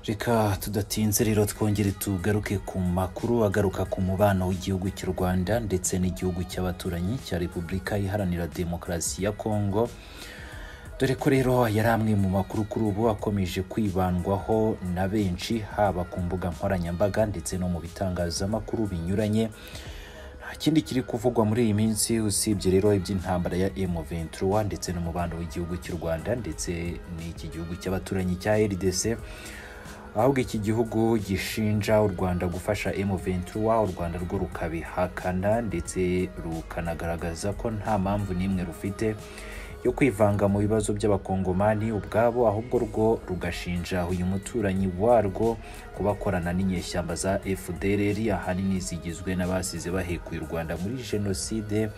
reka tudatinze rero twongere tugaruke ku makuru agaruka ku mubano w'igihugu cy'u rwanda ndetse n'igihugu cy'abaturanyi cya repubulika iharanira demokarasi ya kongo dore ko rero yari amwe mu makuru kuri ubu akomeje kwibandwaho na benshi haba ku mbuga nkoranyambaga ndetse no mu bitangazamakuru binyuranye nta kindi kiri kuvugwa muri iyi minsi usibye rero iby'intambara ya M23 ndetse n'umubano w'igihugu cy'u Rwanda ndetse n'iki gihugu cy'abaturanyi cya RDC ahubwo iki gihugu gishinja u Rwanda gufasha M23 u Rwanda rwo rukabihakana ndetse rukanagaragaza ko nta mpamvu n'imwe rufite yo kwivanga mu bibazo by'abakongomani ubwabo ahubwo rwo rugashinja uyu muturanyi warwo kubakorana n'inyeshyamba za FDLR ahanini zigizwe n'abasize bahekuye u Rwanda muri jenoside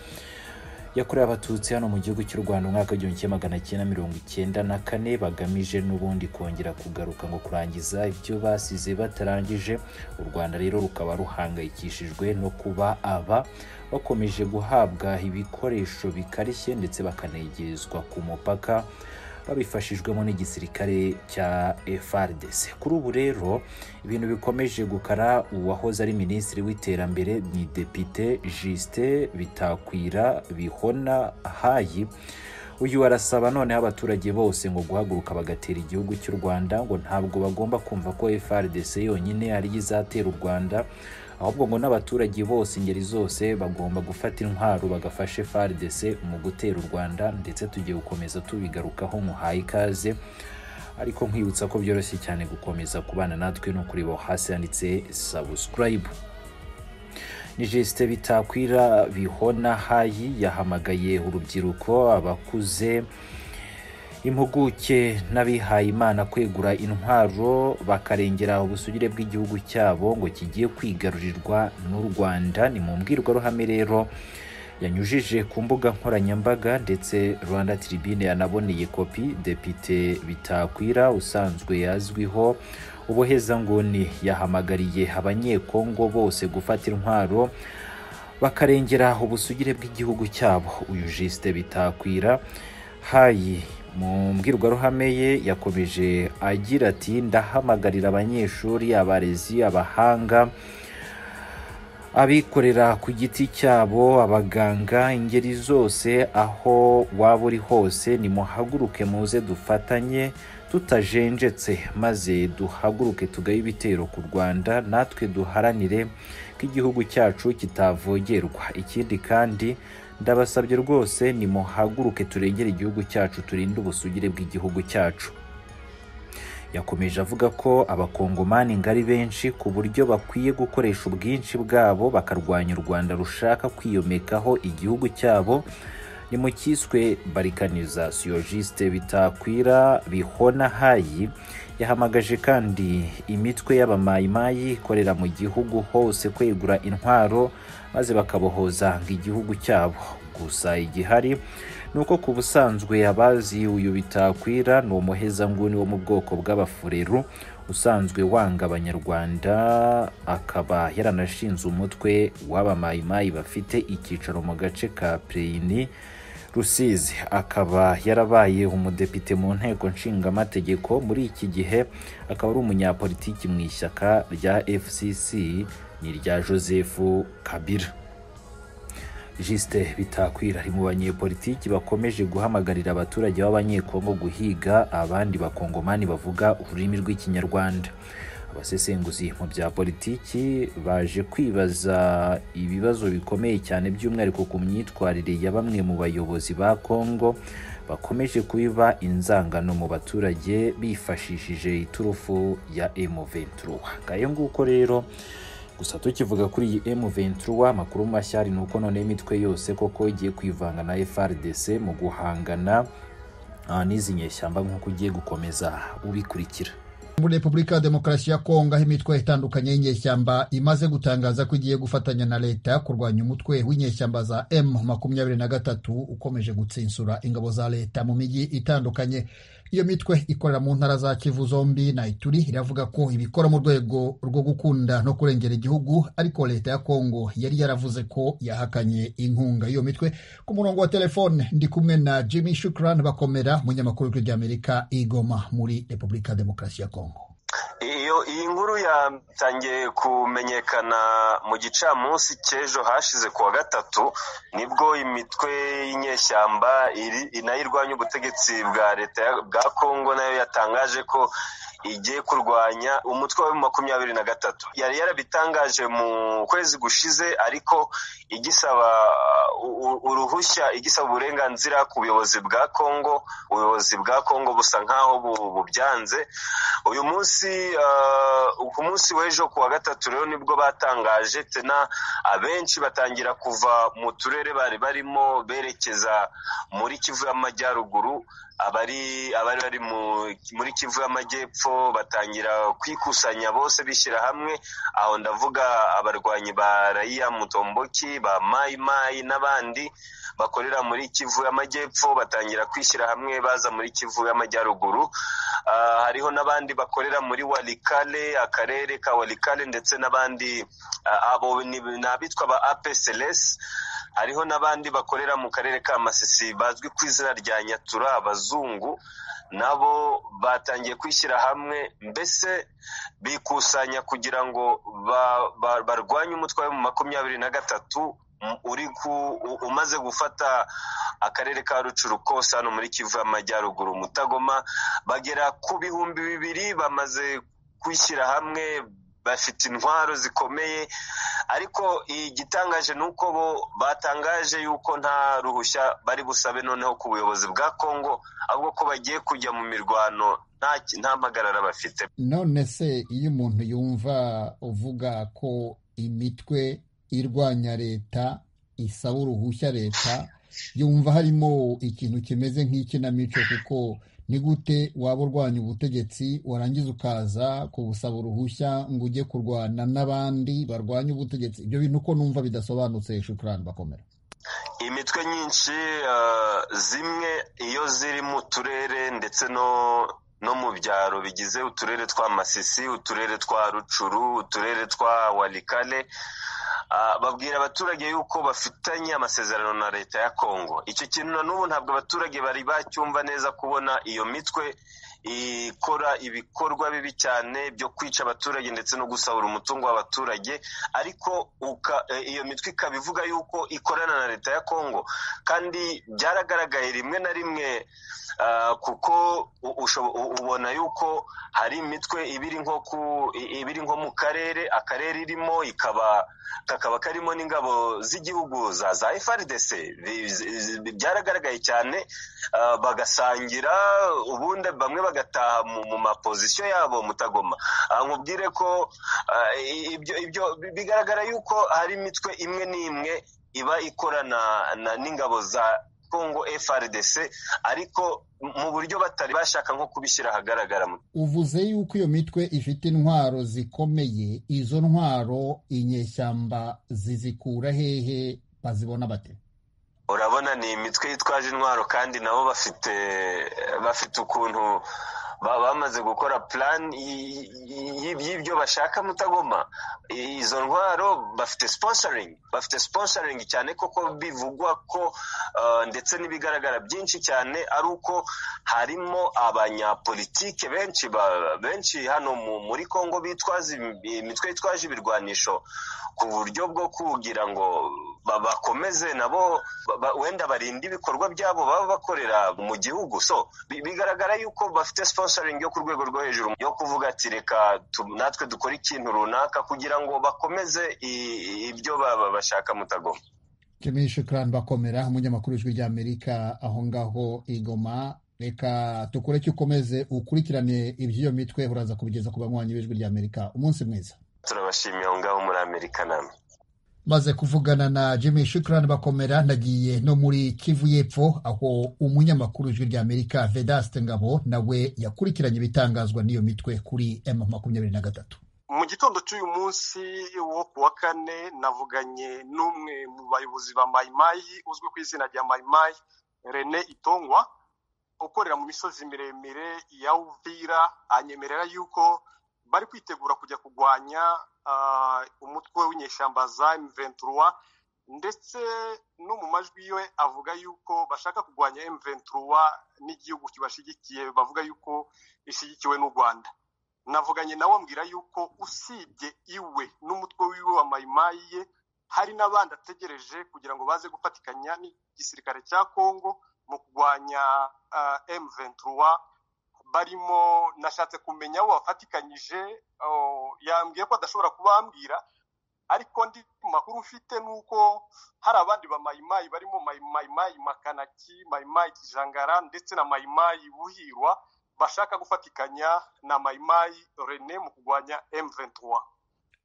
yakorewe abatutsi hano mu gihugu cy'u Rwanda umwaka w'igihumbi kimwe magana cyenda mirongo icyenda na kane bagamije n'ubundi kongera kugaruka ngo kurangiza ibyo basize batarangije u Rwanda rero rukaba ruhangayikishijwe no kuba aba bakomeje guhabwa ibikoresho bikarishye ndetse bakanegerezwa ku mupaka babifashijwemo n'igisirikare cya FRDC kuri ubu rero ibintu bikomeje gukara uwahoze ari minisitiri w'iterambere ni depite Justin Bitakwira Bihona Hayi uyu arasaba noneho abaturage bose ngo guhaguruka bagatera igihugu cy'u Rwanda ngo ntabwo bagomba kumva ko FRDC yonyine ari izatera u Rwanda ahubwo ngo n'abaturage bose ingeri zose bagomba gufata intwaro bagafashe FARDC mu gutera u Rwanda ndetse tugiye gukomeza tubigarukaho muhaye ikaze ariko nkwibutsa ko byoroshye cyane gukomeza kubana natwe no kureba hasi yanditse subscribe ni Justin Bitakwira Bihona Hayi yahamagaye urubyiruko abakuze impuguke n'abihaye imana kwegura intwaro bakarengera ubusugire bw'igihugu cyabo ngo kigiye kwigarurirwa n'u Rwanda ni mu mbwirwaruhame rero yanyujije ku mbuga nkoranyambaga ndetse Rwanda Tribune yanaboneye kopi Depite Bitakwira usanzwe azwiho ubuhezanguni yahamagariye abanyekongo bose gufata intwaro bakarengera ubusugire bw'igihugu cyabo uyu Justin Bitakwira hayi mu mbwirwaruhame ye yakomeje agira ati ndahamagarira abanyeshuri abarezi abahanga abikorera ku giti cyabo abaganga ingeri zose aho waba uri hose nimuhaguruke muze dufatanye tutajenjetse maze duhaguruke tugaye ibitero ku rwanda natwe duharanire ko igihugu cyacu kitavogerwa ikindi kandi ndabasabye rwose nimuhaguruke turengere igihugu cyacu turinde ubusugire bw'igihugu cyacu yakomeje avuga ko abakongomani ngari benshi ku buryo bakwiye gukoresha ubwinshi bwabo bakarwanya u rwanda rushaka kwiyomekaho igihugu cyabo ni mu cyiswe barikanisasiyo jisite bitakwira bihona hayi yahamagaje kandi imitwe y'abamayimayi ikorera mu gihugu hose kwegura intwaro maze bakabohoza ngo igihugu cyabo gusa igihari ni uko ku busanzwe abazi uyu bitakwira ni umuhezanguni wo mu bwoko bw'abafureru usanzwe wanga abanyarwanda akaba yaranashinze umutwe w'abamayimayi bafite icyicaro mu gace ka preyini rusizi akaba yarabaye umudepite mu nteko nshingamategeko muri iki gihe akaba ari umunyapolitiki mu ishyaka rya fcc ni irya joseph kabila jisite bitakwira ari mu banyepolitiki bakomeje guhamagarira abaturage b'abanyekongo guhiga abandi bakongomani bavuga ururimi rw'ikinyarwanda abasesenguzi mu bya politiki baje kwibaza ibibazo bikomeye cyane by'umwihariko ku myitwarire ya bamwe mu bayobozi ba Kongo bakomeje kubiba inzangano mu baturage bifashishije iturufu ya M23 ngayo nguko rero gusa tukivuga kuri iyi M23 amakuru mashya ari nuko none imitwe yose koko igiye kwivanga na FRDC mu guhangana n'izi nyeshyamba nk'uko ugiye gukomeza ubikurikira muri repubulika ya demokarasi ya kongo aho imitwe itandukanye y'inyeshyamba imaze gutangaza ko igiye gufatanya na leta kurwanya umutwe w'inyeshyamba za m makumyabiri na gatatu ukomeje gutsinsura ingabo za leta mu mijyi itandukanye iyo mitwe ikorera mu ntara za kivu zombi na ituri iravuga ko ibikora mu rwego rwo gukunda no kurengera igihugu ariko leta ya kongo yari yaravuze ko yahakanye inkunga iyo mitwe ku murongo wa telefone ndi kumwe na jimmy shukran bakomera umunyamakuru w'ijwi ry'amerika igoma muri repubulika ya demokarasi ya kongo iyo iyi nkuru yatangiye kumenyekana mu gicamunsi cy'ejo hashize kuwa gatatu nibwo imitwe y'inyeshyamba nayo irwanya ubutegetsi bwa leta bwa kongo nayo yatangaje ko igiye kurwanya umutwe wa makumyabiri na gatatu yari yarabitangaje mu kwezi gushize ariko igisaba uruhushya igisaba uburenganzira ku buyobozi bwa kongo ubuyobozi bwa kongo busa nk'aho bubyanze uyu munsi ku munsi w'ejo ku wa gatatu rero nibwo batangaje tena abenshi batangira kuva mu turere bari barimo berekeza muri kivu y'amajyaruguru abari abari bari muri kivu y'amajyepfo batangira kwikusanya bose bishyira hamwe aho ndavuga abarwanyi ba rayiya mutomboki ba mayimayi n'abandi bakorera muri kivu y'amajyepfo batangira kwishyira hamwe baza muri kivu y'amajyaruguru hariho n'abandi bakorera muri warikale akarere ka warikale ndetse n'abandi abo ni abitwa ba apeselesi hariho n'abandi bakorera mu karere ka masisi bazwi ku izina rya nyatura abazungu nabo batangiye kwishyira hamwe mbese bikusanya kugira ngo barwanye umutwe wa makumyabiri na gatatu uri ku umaze gufata akarere ka rucuru kose hano muri kivu y'amajyaruguru mutagoma bagera ku bihumbi bibiri bamaze kwishyira hamwe bafite intwaro zikomeye ariko igitangaje ni uko bo batangaje yuko nta ruhushya bari busabe noneho ku buyobozi bwa kongo ahubwo ko bagiye kujya mu mirwano nta mpagarara bafite none se iyo umuntu yumva uvuga ko imitwe irwanya leta isaba uruhushya leta yumva harimo ikintu kimeze nk'ikinamico kuko ni gute waba urwanya ubutegetsi warangiza ukaza kubusaba uruhushya ngo ujye kurwana n'abandi barwanya ubutegetsi ibyo bintu uko numva bidasobanutse shukurani bakomera imitwe nyinshi zimwe iyo ziri mu turere ndetse no no mu byaro bigize uturere twa masisi uturere twa rucuru uturere twa warikale babwira abaturage yuko bafitanye amasezerano na leta ya kongo icyo kintu na n'ubu ntabwo abaturage bari bacyumva neza kubona iyo mitwe ikora ibikorwa bibi cyane byo kwica abaturage ndetse no gusahura umutungo w'abaturage ariko iyo mitwe ikaba ivuga yuko ikorana na leta ya kongo kandi byaragaragaye rimwe na rimwe kuko ubona yuko hari imitwe ibiri nko ku ibiri nko mu karere akarere irimo ikaba kakaba karimo n'ingabo z'igihugu za za FRDC byaragaragaye cyane bagasangira ubundi bamwe bagataha mu mapozisiyo yabo mutagoma nkubwire ko ibyo bigaragara yuko hari imitwe imwe n'imwe iba ikorana n'ingabo za kongo FRDC ariko mu buryo batari bashaka nko kubishyira ahagaragara uvuze yuko iyo mitwe ifite intwaro zikomeye izo ntwaro inyeshyamba zizikura hehe bazibona bate urabona ni imitwe yitwaje intwaro kandi nabo bafite bafite ukuntu bamaze gukora plan y'ibyo bashaka mutagoma izo ntwaro bafite sponsoring bafite sponsoring cyane koko bivugwa ko ndetse n'ibigaragara byinshi cyane ari uko harimo abanyapolitike benshi benshi hano muri Kongo bitwaza imitwe yitwaje ibirwanisho ku buryo bwo kugira ngo bakomeze nabo wenda barinde ibikorwa byabo baba bakorera mu gihugu so bigaragara yuko bafite sponsoring yo ku rwego rwo hejuru yo kuvuga ati reka natwe dukore ikintu runaka kugira ngo bakomeze ibyo bashaka mutagoma jemini shukran bakomera umunyamakuru w'ijwi ry'amerika aho ngaho igoma reka tukureke ukomeze ukurikirane iby'iyo mitwe uraza kubigeza ku banywanyi b'ijwi ry'amerika umunsi mwiza turabashimiye aho ngaho muri amerika namwe maze kuvugana na Jimmy Shukran bakomera nagiye no muri Kivu y'Epfo aho umunyamakuru w'ijwi ry'Amerika Vedaste Ngabo nawe yakurikiranye ibitangazwa n'iyo mitwe kuri M23 mu gitondo cy'uyu munsi wo ku wa kane navuganye n'umwe mu bayobozi ba Mayimayi uzwi ku izina rya Mayimayi Rene Itongwa ukorera mu misozi miremire ya Uvira anyemerera yuko bari kwitegura kujya kurwanya umutwe w'inyeshyamba za M23 ndetse no mu majwi yiwe avuga yuko bashaka kurwanya M23 n'igihugu kibashyigikiye bavuga yuko ishyigikiwe n'u Rwanda navuganye nawe ambwira yuko usibye iwe n'umutwe wiwe wa mayimayi ye hari n'abandi ategereje kugira ngo baze gufatikanya n'igisirikare cya kongo mu kurwanya emuventura barimo nashatse kumenya aho wafatikanyije yambwiye ko adashobora kubambwira ariko ndi makuru ufite ni uko hari abandi ba mayimayi barimo mayimayi makanaki mayimayi kijangara ndetse na mayimayi buhirwa bashaka gufatikanya na mayimayi rene mu kurwanya emuventura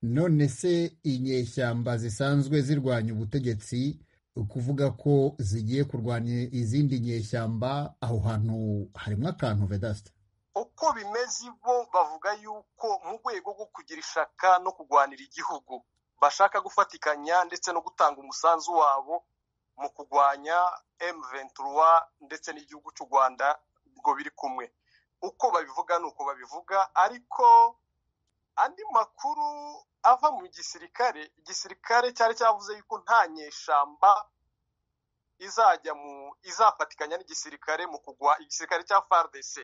none se inyeshyamba zisanzwe zirwanya ubutegetsi ukuvuga ko zigiye kurwanya izindi nyeshyamba aho hantu harimo akantu vedasita uko bimeze bo bavuga yuko mu rwego rwo kugira ishaka no kurwanira igihugu bashaka gufatikanya ndetse no gutanga umusanzu wabo mu kurwanya emuventura ndetse n'igihugu cy'u rwanda ubwo biri kumwe uko babivuga ni uko babivuga ariko andi makuru ava mu gisirikare igisirikare cyari cyavuze yuko nta nyeshyamba izajya mu izafatikanya n'igisirikare mu kugwa igisirikare cya fardc